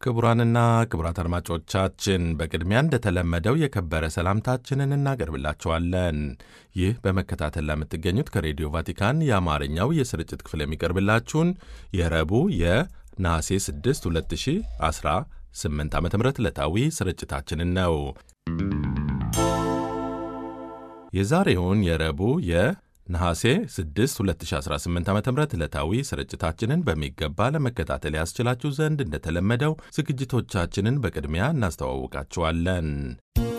ክቡራንና ክቡራት አድማጮቻችን በቅድሚያ እንደተለመደው የከበረ ሰላምታችንን እናቀርብላችኋለን። ይህ በመከታተል ለምትገኙት ከሬዲዮ ቫቲካን የአማርኛው የስርጭት ክፍል የሚቀርብላችሁን የረቡዕ የነሐሴ 6 2018 ዓ ም ዕለታዊ ስርጭታችንን ነው። የዛሬውን የረቡዕ የነሐሴ 6 2018 ዓ ም ዕለታዊ ስርጭታችንን በሚገባ ለመከታተል ያስችላችሁ ዘንድ እንደተለመደው ዝግጅቶቻችንን በቅድሚያ እናስተዋውቃችኋለን።